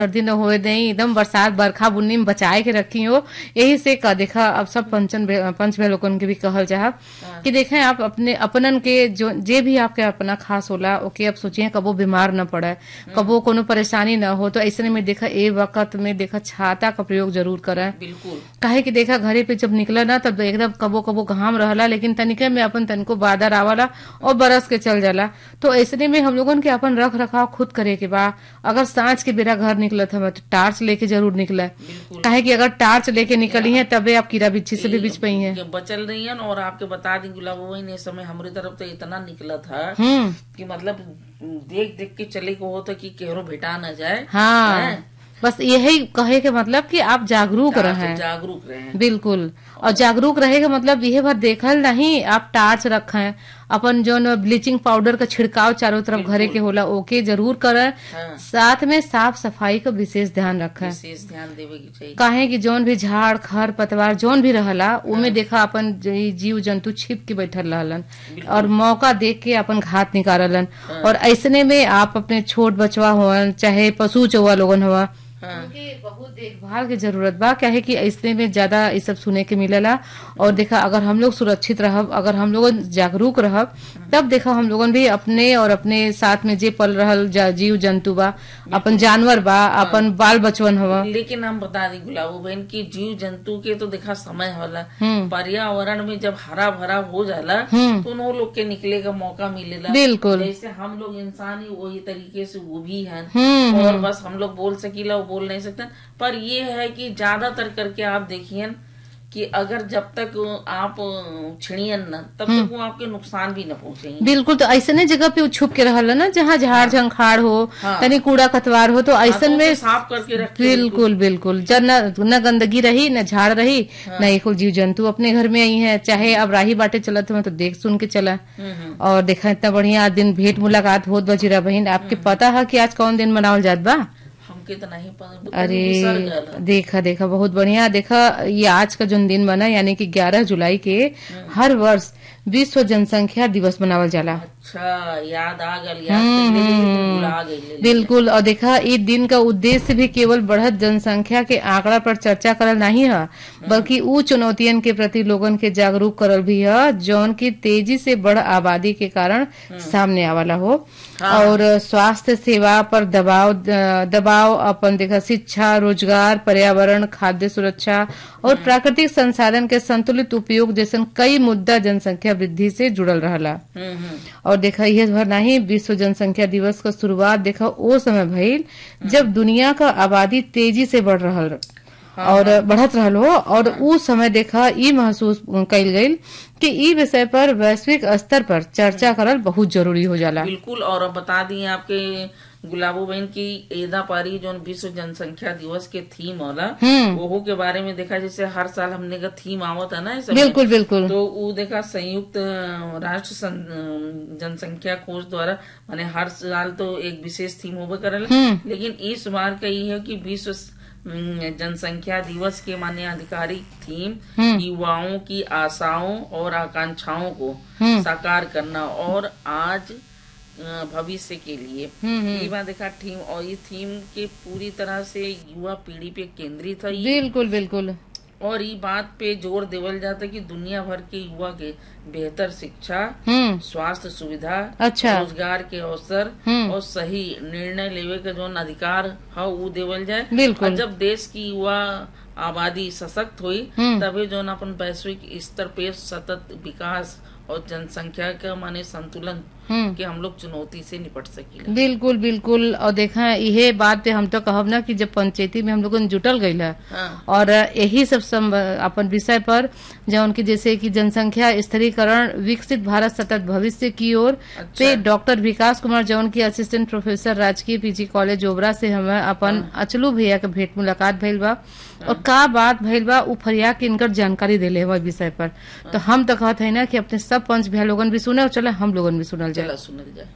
सर्दी न होए देई एकदम बरसात बरखा बुन्नी में बचाए के रखी हो यही से का देखा अब सब पंचन भे- पंच भे लोगन के भी कहल चाहब कि देखें आप अपने अपनन के जो जे भी आपके अपना खास होला ओके अब सोचिए कबो बीमार न पड़े कबो कोनो परेशानी न हो तो ऐसे में देखा ए वक्त में देखा छाता का प्रयोग जरूर करें बिल्कुल काहे कि देखा घरे पे जब निकला ना तब एकदम कबो कबो घाम रहला लेकिन तनिके में अपन तनको बादर आवला और बरस के चल जाला तो ऐसने में हम लोगन के अपन रख रखाव खुद करे के बा अगर सांझ के बेरा घर निकलत हमें तो टार्च लेके जरूर निकले बिल्कुल काहे कि अगर टार्च लेके निकली है तबे आप कीड़ा बिच्छी से भी बिच पाई है ये बचल रही है और आपके बता दी गुलाब वही ने समय हमारी तरफ तो इतना निकला था हम्म कि मतलब देख देख के चले को हो तो कि केहरो भेटा न जाए हाँ हैं? बस यही कहे के मतलब कि आप जागरूक रहें जागरूक रहे बिल्कुल और जागरूक रहे का मतलब यह बात देखल नहीं आप टार्च रखें अपन जो न ब्लीचिंग पाउडर का छिड़काव चारों तरफ घरे के होला ओके जरूर करें हाँ साथ में साफ सफाई का विशेष ध्यान रखें विशेष ध्यान देवे की चाहिए काहे कि जौन भी झाड़ खर पतवार जौन भी रहला उमे देखा अपन ज- जीव जंतु छिप के बैठल रहलन और मौका देख के अपन घात निकाललन और ऐसने में आप अपने छोट बचवा हुआ चाहे पशु चौवा लोगन हुआ हाँ उनके बहुत देखभाल की जरूरत बा क्या है कि ऐसने में ज्यादा ये सब सुने के मिलेला और देखा अगर हम लोग सुरक्षित रहब अगर हम लोग जागरूक रहब तब देखा हम लोगन भी अपने और अपने साथ में जे पल रहल जा- जीव जंतु बा अपन जानवर बा अपन बाल बचवन हवा लेकिन हम बता दी गुलाबो बहन की जीव जंतु के तो देखा समय होला हम्म पर्यावरण में जब हरा भरा हो जाला हम्म तो उन लोग के निकले का मौका मिलेला बिल्कुल जैसे हम लोग इंसान ही वही तरीके से वो भी हैं हम्म और बस हम लोग बोल सकीला वो बोल नहीं सकते पर ये है कि ज्यादातर करके आप देखिए कि अगर जब तक आप छिड़ियन न तब तक वो आपके नुकसान भी न पहुंचेंगे बिल्कुल तो ऐसने जगह पे उ छुप के रहल ना जहाँ झाड़ झंखाड़ हो हाँ। तनी कूड़ा कतवार हो तो ऐसन में साफ करके रखे बिल्कुल बिल्कुल जब न न गंदगी रही न झाड़ रही न एक जीव जंतु अपने घर में आई है चाहे अब राही बाटे चलत हो तो देख सुन के चला हम्म, हम्म। और देखा इतना बढ़िया आज दिन भेंट मुलाकात होत बजीरा बहन आपके पता है कि आज कौन दिन मनावल जात बा हमके तो नहीं पता अरे बिसर गयल है। देखा देखा बहुत बढ़िया देखा ये आज का जो दिन बना यानी कि 11 जुलाई के हर वर्ष विश्व जनसंख्या दिवस मनावल जाला अच्छा याद आ गल याद कइले लेकिन भुला गइले बिल्कुल और देखा इस दिन का उद्देश्य भी केवल बढ़त जनसंख्या के आंकड़ा पर चर्चा करल नहीं है बल्कि उ चुनौतियन के प्रति लोगन के जागरूक करल भी है जौन की तेजी से बढ़ आबादी के कारण सामने आवाला हो और स्वास्थ्य सेवा पर दबाव दबाव अपन देखा शिक्षा रोजगार पर्यावरण खाद्य सुरक्षा और प्राकृतिक संसाधन के संतुलित उपयोग जैसन कई मुद्दा जनसंख्या वृद्धि से जुड़ल रहला हम्म हम्म और देखा यह भर नहीं विश्व जनसंख्या दिवस का शुरुआत देखा ओ समय भइल जब दुनिया का आबादी तेजी से बढ़ रहल और बढ़त रहल हो और उ समय देखा ई महसूस कइल गइल कि ई विषय पर वैश्विक स्तर पर चर्चा करल बहुत जरूरी हो जाला बिल्कुल और अब बता दिए आपके गुलाबो बहन की एदा पारी जो विश्व जनसंख्या दिवस के थीम होला हम्म ओहो के बारे में देखा जैसे हर साल हमने का थीम आवत है ना इस समय बिल्कुल बिल्कुल तो वो देखा संयुक्त अ, राष्ट्र सं- अ, जनसंख्या कोष द्वारा माने हर साल तो एक विशेष थीम होबे करल हम्म लेकिन इस बार का ये है कि विश्व स- अम, जनसंख्या दिवस के माने आधिकारिक थीम हम्म युवाओं की आशाओं और आकांक्षाओं को हम्म साकार करना और आज अ, भविष्य के लिए हम्म ये बात देखा थीम और ये थीम के पूरी तरह से युवा पीढ़ी पे केंद्रित है ये बिल्कुल बिल्कुल और ये बात पे जोर देवल जाता है कि दुनिया भर के युवा के बेहतर शिक्षा हम्म स्वास्थ्य सुविधा अच्छा रोजगार के अवसर हम्म और सही निर्णय लेवे का जो अधिकार है वो देवल जाए बिल्कुल और जब देश की युवा आबादी सशक्त हुई हम्म तभी जो न अपन वैश्विक स्तर पे सतत विकास और जनसंख्या का माने संतुलन हम्म के हम लोग चुनौती से निपट सकीला बिल्कुल बिल्कुल और देखा यही बात पे हम तो कहब ना कि जब पंचायती में हम लोग जुटल गईल है हाँ और यही सब सम- अपन विषय पर जौन की जैसे कि जनसंख्या स्थिरीकरण विकसित भारत सतत भविष्य की ओर अच्छा पे डॉक्टर विकास कुमार जौन की असिस्टेंट प्रोफेसर राजकीय पीजी कॉलेज ओबरा से हमें अपन अचलू भैया के भेंट मुलाकात भइल बा और का बात भइल बा उ फरिया के इनकर जानकारी देले हुआ विषय पर तो हम तो कहते हैं ना कि अपने सब पंच भैया लोगन भी सुने और चले हम लोगन भी सुनल जाए चला सुनल जाए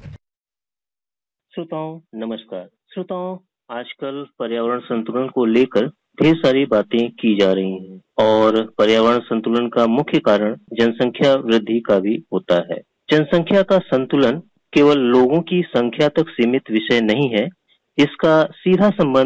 श्रोताओं नमस्कार श्रोताओं आजकल पर्यावरण संतुलन को लेकर ढेर सारी बातें की जा रही हैं और पर्यावरण संतुलन का मुख्य कारण जनसंख्या वृद्धि का भी होता है जनसंख्या का संतुलन केवल लोगों की संख्या तक सीमित विषय नहीं है इसका सीधा संबंध